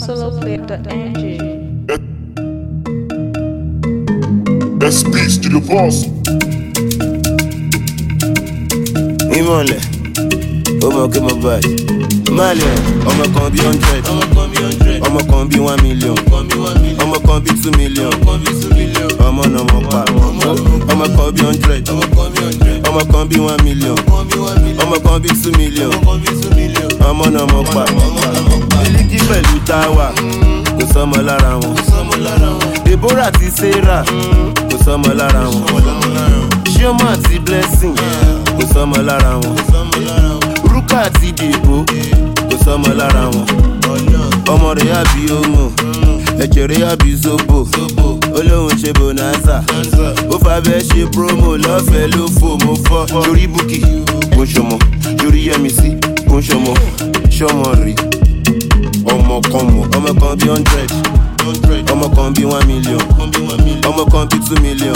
soloflip.ng. That speaks to the boss. ìmọ̀lẹ̀ ó mọ̀ kí mo bá yìí. Malian, ọmọ kan bí hundred, ọmọ kan bí one million, ọmọ kan bí two million, ọmọ náà mọ̀ pa. Ọmọ kan bí hundred, ọmọ kan bí one million, ọmọ kan bí two million, ọmọ náà mọ̀ pa. Mílíkì pẹ̀lú táwà, kò sọ́mọ lára wọn. Deborah àti Sarah, kò sọ́mọ lára wọn. Chioma àti Blessing, kò sọ́mọ lára wọn. Rúkà àti Dèbò, kò sọ́mọ lára wọn. Ọmọ rẹ̀ àbí Omo, ẹ̀jẹ̀ rẹ̀ àbí Zobo. Olóhùn ṣe Bonanza, ó fàbẹ́ ṣe promo lọ́fẹ̀ẹ́ ló fò mo fọ́. Yorí Bukki, kò ń ṣọmọ. Yorí Yẹmisí, kò ń ṣọmọ. Ṣọmọ rè ọmọ kan mọ̀. Ọmọ kan bí hundred, ọmọ kan bí one million, ọmọ kan bí two million.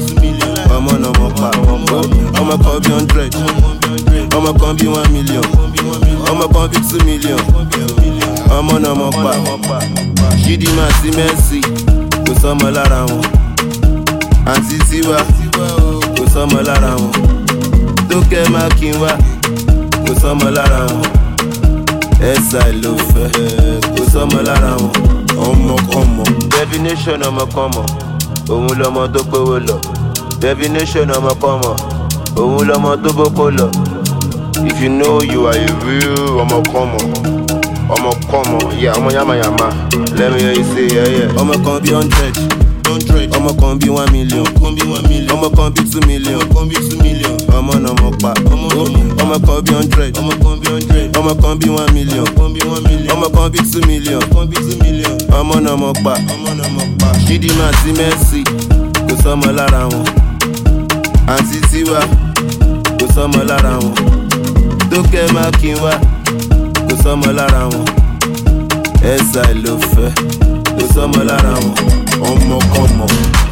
Ọmọ náà mọ̀ pa. Ọmọ kan bí hundred, ọmọ kan bí one million, ọmọ kan bí two million. Ọmọ náà mọ̀ pa. Chidinma àti Mercy, kò sọ́mọ lára wọn. Àǹtí Tiwa, kò sọ́mọ lára wọn. Tókẹ́ Mákinwá, kò sọ́mọ lára wọn. Ẹ̀sà ló fẹ́, kò sọ́mọ lára wọn. Ọmọkọ́mọ. Definition ọmọkọ́mọ, òun lọmọ tó gbówó lọ. Definition ọmọkọ́mọ, òun lọmọ tó bókó lọ. If you know you are a real ọmọkọ́mọ, ọmọkọ́mọ, yeah, ọmọ yamayama. Let me hear you say yeah, yeah. Ọmọ kan bí hundred, ọmọ kan bí one million, ọmọ kan bí two million, ọmọ náà mọ̀ pa. Ọmọ kan bí hundred, ọmọ kan bí one million, ọmọ kan bí two million, ọmọ náà mọ̀ pa. Chidinma àti Mercy, kò sọ́mọ lára wọn. Àǹtí Tiwa, kò sọ́mọ lára wọn. Tókẹ́ Mákinwá, kò sọ́mọ lára wọn. Ẹ̀sà ló fẹ́, kò sọ́mọ lára wọn. Ọmọkọ́mọ,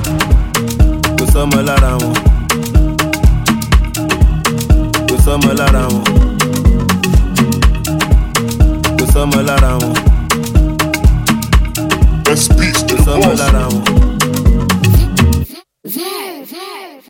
kò sọ́mọ lára wọn. Kò sọ́mọ lára wọn. Kò sọ́mọ lára wọn.